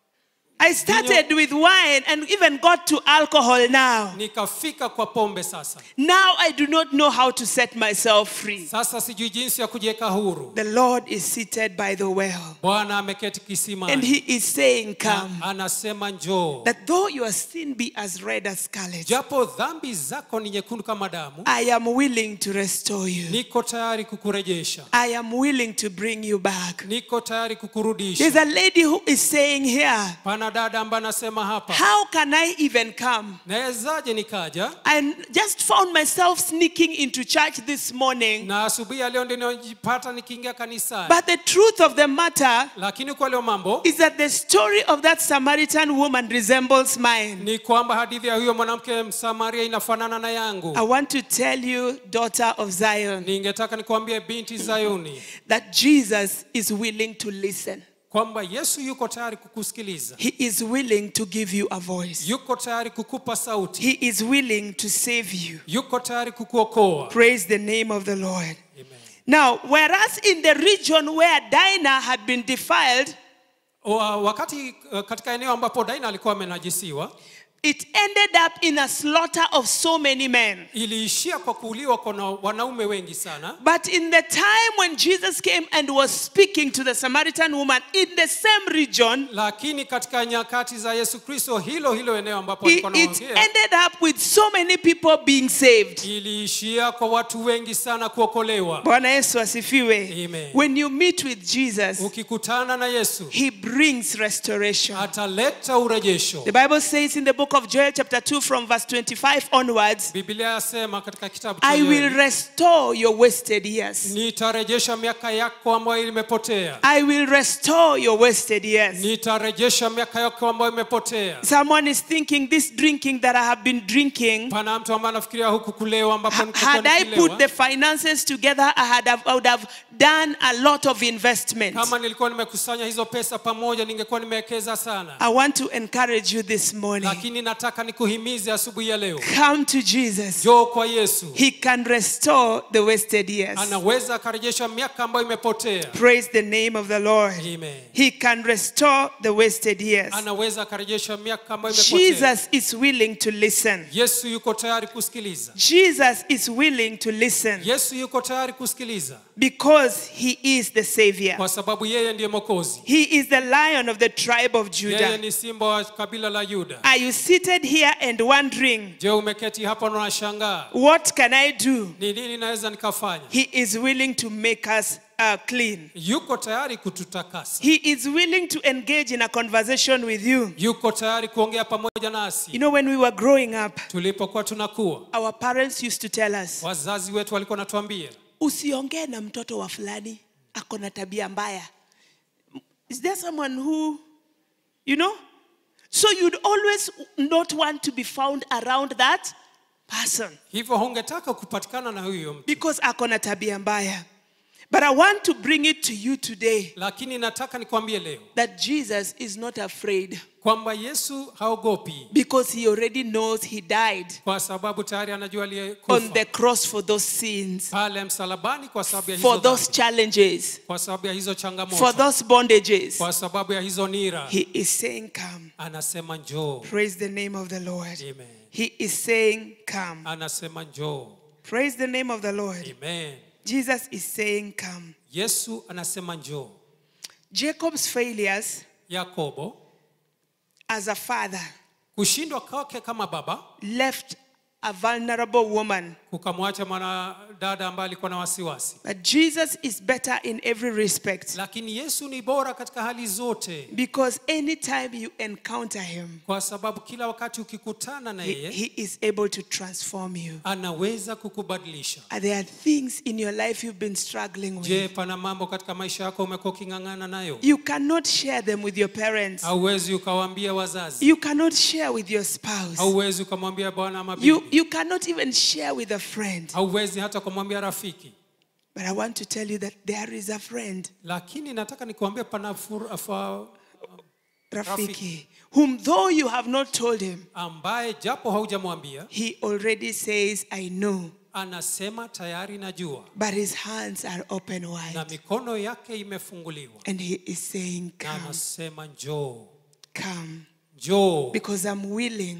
I started with wine and even got to alcohol now. nikafika kwa pombe sasa Now I do not know how to set myself free. sasa sijui jinsi ya kujiweka huru The Lord is seated by the well bwana ameketi and kisimani He is saying, Come. anasema njoo That though your sin be as red as scarlet, japo dhambi zako ni nyekundu kama damu I am willing to restore you. niko tayari kukurejesha I am willing to bring you back. niko tayari There's kukurudisha a lady who is saying here, pana dada ambaye anasema hapa How can I even come? nawezaje nikaja I just found myself sneaking into church this morning. na asubuhi ya leo ndio ninajipata nikiingia kanisani But the truth of the matter lakini kwa leo mambo is that the story of that Samaritan woman resembles mine. ni kwamba hadithi ya huyo mwanamke msamaria inafanana na yangu I want to tell you, daughter of Zion, ningetaka nikuambie binti zayuni that Jesus is willing to listen. kwamba yesu yuko tayari kukusikiliza He is willing to give you a voice. yuko tayari kukupa sauti He is willing to save you. yuko tayari kukuokoa Praise the name of the Lord. Amen. Now, whereas in the region where Dinah had been defiled, Wa- wakati uh, katika eneo ambapo daina alikuwa amenajisiwa it ended up in a slaughter of so many men. iliishia kwa kuuliwa kwa na- wanaume wengi sana But in the time when Jesus came and was speaking to the Samaritan woman in the same region, lakini katika nyakati za yesu kristo hilo hilo eneo ambapo it, alikuwa it anaongea ended up with so many people being saved. iliishia kwa watu wengi sana kuokolewa Bwana Yesu asifiwe. Amen. When you meet with Jesus, ukikutana na yesu he brings restoration. ataleta urejesho The Bible says in the book of Joel, chapter 2, from verse 25 onwards, biblia yasema katika kitabu cha I will Yoeli, restore your wasted years. nitarejesha miaka yako ambayo imepotea I will restore your wasted years. nitarejesha miaka yako ambayo imepotea Someone is thinking this drinking that I have been drinking, pana mtu ambaye anafikiria huku kulewa ambapo ha- nilikuwa had I nikilewa. put the finances together, I, had have, I would have done a lot of investment. kama nilikuwa nimekusanya hizo pesa pamoja ningekuwa nimewekeza sana I want to encourage you this morning. lakini nataka nikuhimize asubuhi ya leo Come to Jesus. joo kwa yesu He can restore the wasted years. anaweza akarejesha miaka ambayo imepotea Praise the name of the Lord. Amen. He can restore the wasted years. anaweza akarejesha miaka ambayo imepotea Jesus is willing to listen. yesu yuko tayari kusikiliza Jesus is willing to listen yesu yuko tayari kusikiliza because he is the Savior. kwa sababu yeye ndiye mokozi He is the lion of the tribe of yeye Judah. ni simba wa kabila la yuda Are you seated here and wondering, je umeketi hapa na unashangaa what can I do? ni nini naweza nikafanya He is willing to make us uh, clean. yuko tayari kututakasa He is willing to engage in a conversation with you. yuko tayari kuongea pamoja nasi You know, when we were growing up, tulipokuwa tunakuwa our parents used to tell us, wazazi wetu walikuwa natuambia usiongee na mtoto wa fulani ako na tabia mbaya is there someone who you know so you'd always not want to be found around that person hivyo hungetaka kupatikana na huyo mtu because ako na tabia mbaya but i want to bring it to you today lakini nataka nikwambie leo that jesus is not afraid kwamba yesu haogopi because he already knows he died kwa sababu tayari anajua on aliyekufa the cross for those sins pale msalabani kwa sababu ya for hizo those dhambi, challenges kwa sababu ya hizo for changamoto those bondages kwa sababu ya hizo nira he is saying come anasema njoo Praise the name of the Lord. Amen. He is saying, Come. anasema njoo Praise the name of the Lord. amen Jesus is saying, Come. yesu anasema njoo Jacob's failures yakobo as a father kushindwa kwake kama baba left a vulnerable woman. kukamwacha mwanadada ambaye alikuwa na wasiwasi But Jesus is better in every respect lakini yesu ni bora katika hali zote because anytime you encounter him, kwa sababu kila wakati ukikutana na he, yeye he is able to transform you. anaweza kukubadilisha Are there things in your life you've been struggling je with? pana mambo katika maisha yako umekuwa uking'ang'ana nayo You cannot share them with your parents. hauwezi ukawaambia wazazi You cannot share with your spouse. hauwezi ukamwambia bwana ama You, bibi you cannot even share with a friend. hauwezi hata kumwambia rafiki But I want to tell you that there is a friend, lakini nataka nikuambia pana fur- fa- Rafiki, whom though you have not told him, ambaye japo haujamwambia he already says, I know. anasema tayari najua But his hands are open na wide. mikono yake imefunguliwa And he is saying, na Come, anasema njoo come, njoo because I'm willing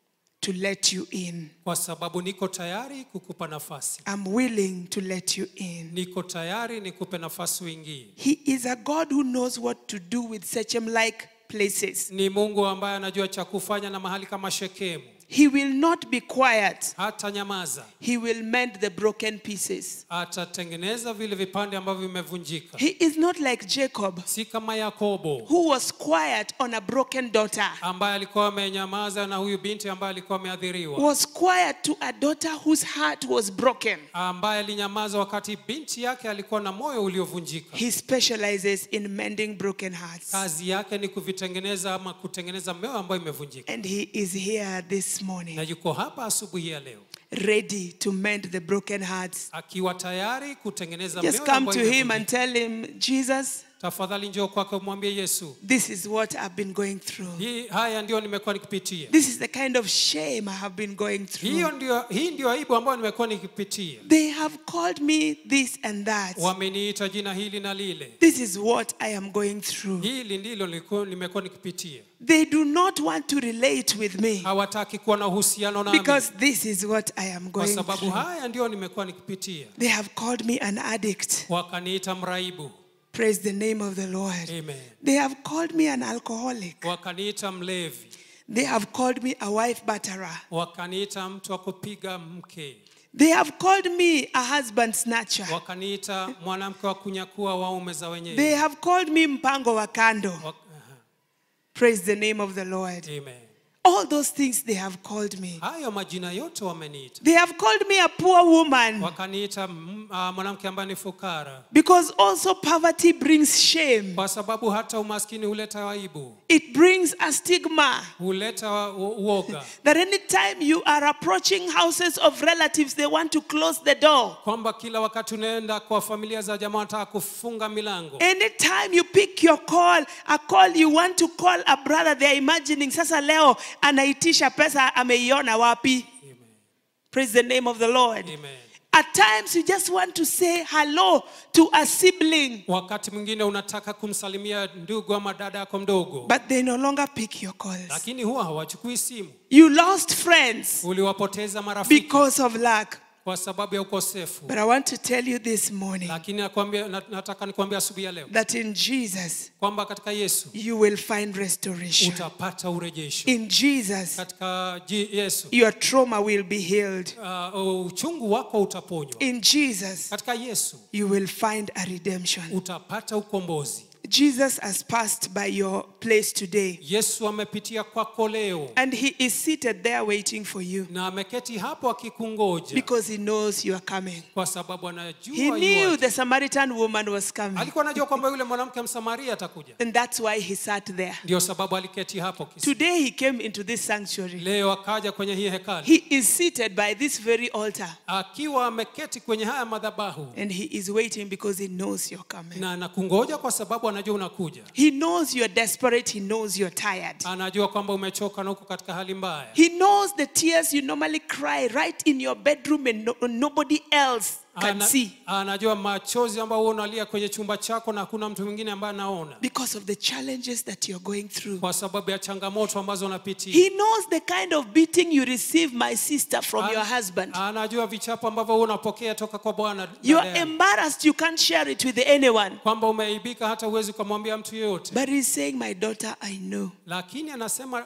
to let you in. kwa sababu niko tayari kukupa nafasi I'm willing to let you in. niko tayari nikupe nafasi uingie He is a God who knows what to do with Sechem like places. ni mungu ambaye anajua cha kufanya na mahali kama shekemu He will not be quiet, hata nyamaza He will mend the broken pieces. atatengeneza vile vipande ambavyo vimevunjika He is not like Jacob, si kama yakobo who was quiet on a broken daughter, ambaye alikuwa amenyamaza na huyu binti ambaye alikuwa ameadhiriwa was quiet to a daughter whose heart was broken. ambaye alinyamaza wakati binti yake alikuwa na moyo uliovunjika He specializes in mending broken hearts. kazi yake ni kuvitengeneza ama kutengeneza mioyo ambayo imevunjika And he is here this na morning, yuko hapa asubuhi ya leo ready to mend the broken hearts. akiwa tayari kutengeneza Just mioyo come ambayo to him imevunjika. and tell him, Jesus, tafadhali njoo kwake umwambie yesu this is what I've been going through. hii haya ndio nimekuwa nikipitia This is the kind of shame I have been going hiyo through. ndio hii ndio aibu ambayo nimekuwa nikipitia They have called me this and that. wameniita jina hili na lile This is what I am going through. hili ndilo nilikuwa- nimekuwa nikipitia They do not want to relate with me hawataki kuwa na uhusiano nami because this is what I am kwa going sababu through. haya ndio nimekuwa nikipitia They have called me an addict. wakaniita mraibu Praise the name of the Lord. amen They have called me an alcoholic. wakaniita mlevi They have called me a wife batterer. wakaniita mtu wa kupiga mke They have called me a husband snatcher. wakaniita mwanamke wa kunyakua waume za They wenyewe have called me mpango wa kando. Wak- aha, Praise the name of the Lord. amen All those things they have called me. hayo majina yote wameniita They have called me a poor woman wakaniita mm, ah, mwanamke ambaye ni fukara because also poverty brings shame. kwa sababu hata umaskini huleta aibu It brings a stigma huleta wa- u- uoga that anytime you are approaching houses of relatives, they want to close the door. kwamba kila wakati unaenda kwa familia za jamaa wanataka kufunga milango Anytime you pick your call, a call you want to call a brother, they are imagining sasa leo anaitisha pesa ameiona wapi. Amen. Praise the name of the Lord. Amen. At times you just want to say hello to a sibling, wakati mwingine unataka kumsalimia ndugu ama dada yako mdogo but they no longer pick your calls. lakini huwa hawachukui simu You lost friends uliwapoteza marafiki because of lack. kwa sababu ya ukosefu But I want to tell you this morning lakini nakwambia, na- nataka nikuambia asubuhi ya leo that in Jesus kwamba katika yesu you will find restoration. utapata urejesho In Jesus, katika ji- yesu your trauma will be healed. uh, uchungu wako utaponywa In Jesus, katika yesu you will find a redemption. utapata ukombozi Jesus has passed by your place today, yesu amepitia kwako leo and he is seated there waiting for you na ameketi hapo akikungoja because he knows you are coming. kwa sababu anajua He yu knew wapi. the Samaritan woman was coming, alikuwa anajua kwamba yule mwanamke msamaria atakuja and that's why he sat there. ndio sababu aliketi hapo kisi. Today he came into this sanctuary. leo akaja kwenye hii hekali He is seated by this very altar, akiwa ameketi kwenye haya madhabahu and he is waiting because he knows you're coming. na anakungoja kwa sababu anajua unakuja He knows you're desperate. He knows you're tired. anajua kwamba umechoka na uko katika hali mbaya He knows the tears you normally cry right in your bedroom and no, nobody else can Ana, see anajua machozi ambayo wewe unalia kwenye chumba chako na hakuna mtu mwingine ambaye anaona because of the challenges that you're going through. kwa sababu ya changamoto ambazo unapitia He knows the kind of beating you receive, my sister, from Ana- your husband. anajua vichapo ambavyo wewe unapokea toka kwa bwana dada You are yangu. embarrassed, you can't share it with anyone. kwamba umeibika hata uwezi ukamwambia mtu yeyote But he's saying, My daughter, I know. lakini anasema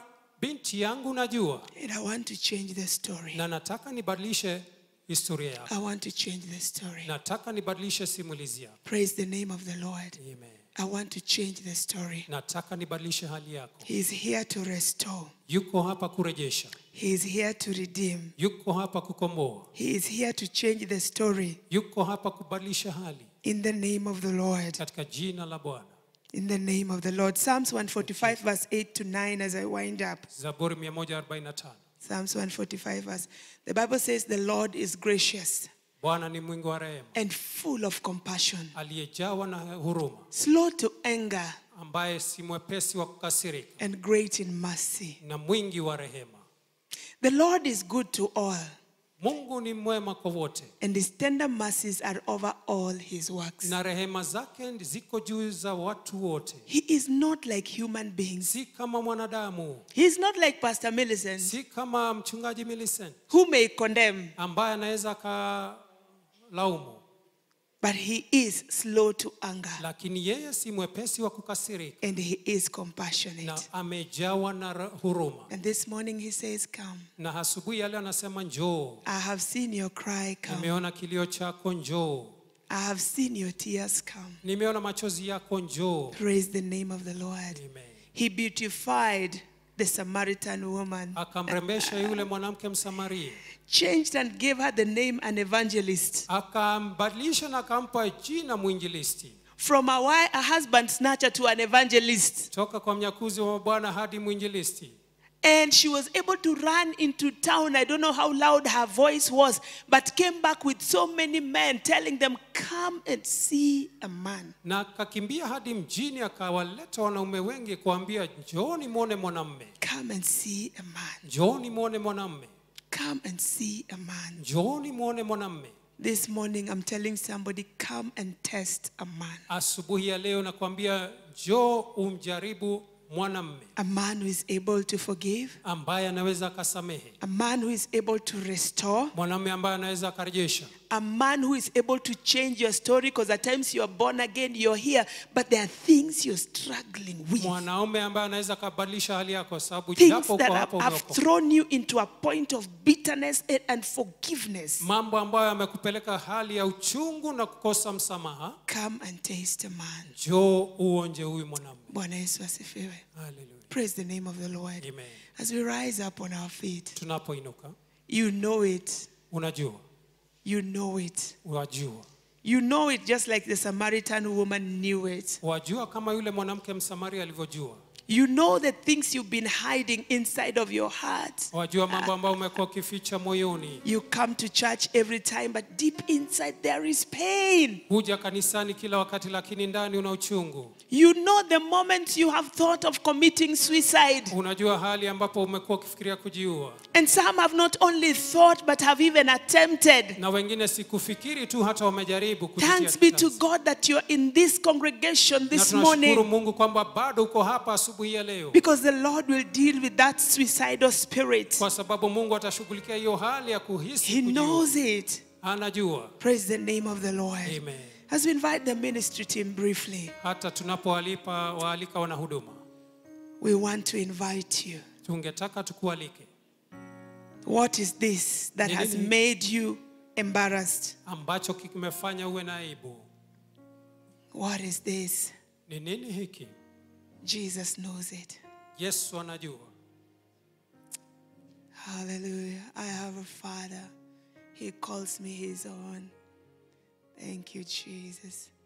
binti yangu najua and I want to change the story. na nataka nibadilishe historia yako I want to change the story. nataka nibadilishe simulizi yako Praise the name of the Lord. Amen. I want to change the story. nataka nibadilishe hali yako He is here to restore. yuko hapa kurejesha He is here to redeem. yuko hapa kukomboa He is here to change the story yuko hapa kubadilisha hali in the name of the Lord. katika jina la bwana In the name of the Lord. Psalms 145, verse 8 to 9, as I wind up. zaburi 145 Psalms 145, verse. The Bible says, The Lord is gracious bwana ni mwingi wa rehema and full of compassion, aliyejawa na huruma slow to anger, ambaye si mwepesi wa kukasirika and great in mercy. na mwingi wa rehema The Lord is good to all, mungu ni mwema kwa wote and his tender mercies are over all his works. na rehema zake ziko juu za watu wote He is not like human beings. si kama mwanadamu He is not like Pastor Millicent, si kama mchungaji Millicent who may condemn, ambaye anaweza akalaumu but he is slow to anger, lakini yeye si mwepesi wa kukasirika and he is na compassionate. amejawa na ra- huruma And this morning he says, Come. na asubuhi ya leo anasema njoo I have seen your cry come. nimeona kilio chako njoo I have seen your tears come. nimeona machozi yako njoo Praise the name of the Lord. Amen. He beautified the Samaritan woman, akamrembesha yule mwanamke msamaria changed and gave her the name an evangelist. akambadilisha na akampa jina mwinjilisti From a, wi- a husband snatcher to an evangelist. toka kwa mnyakuzi wa bwana hadi mwinjilisti And she was able to run into town. I don't know how loud her voice was, but came back with so many men telling them, Come and see a man. na akakimbia hadi mjini akawaleta wanaume wengi kuambia njooni mwone mwanamme Come and see a man. njooni mwone mwanamme Come and see a man. njooni mwone mwanamme This morning, I'm telling somebody, Come and test a man. asubuhi ya leo nakwambia njoo umjaribu mwanamme A man who is able to forgive, ambaye anaweza akasamehe a man who is able to restore, mwanamme ambaye anaweza akarejesha a man who is able to change your story because at times you are born again, you're here, but there are things you're struggling with. mwanaume ambaye anaweza akabadilisha hali yako sababu Things japo that uko have, hapo have umeokoka. thrown you into a point of bitterness and, and forgiveness. mambo ambayo yamekupeleka hali ya uchungu na kukosa msamaha Come and taste a man. njoo uonje huyu mwanamme Bwana Yesu asifiwe. Hallelujah. Praise the name of the Lord. Amen. As we rise up on our feet, tunapoinuka you know it. unajua You know it. wajua You know it just like the Samaritan woman knew it. wajua kama yule mwanamke msamaria alivyojua You know the things you've been hiding inside of your heart. wajua mambo ambayo umekuwa ukificha moyoni You come to church every time, but deep inside there is pain. huja kanisani kila wakati lakini ndani una uchungu You know the moment you have thought of committing suicide. unajua hali ambapo umekuwa ukifikiria kujiua And some have not only thought, but have even attempted. na wengine sikufikiri tu hata wamejaribu kujitia Thanks be to kitanzi. God that you're in this congregation na this tunashukuru morning mungu kwamba bado uko hapa asubuhi ya leo because the Lord will deal with that suicidal spirit. kwa sababu mungu atashughulikia hiyo hali ya kuhisi He kujiua. knows it. anajua Praise the name of the Lord. Amen. As we invite the ministry team briefly, hata tunapoalipa waalika wanahuduma we want to invite you. tungetaka tukualike What is this that Ni has nini? made you embarrassed? ambacho kimefanya uwe na aibu What is this? ni nini hiki Jesus knows it. yesu anajua Hallelujah. I have a father. He calls me his own. Thank you, Jesus.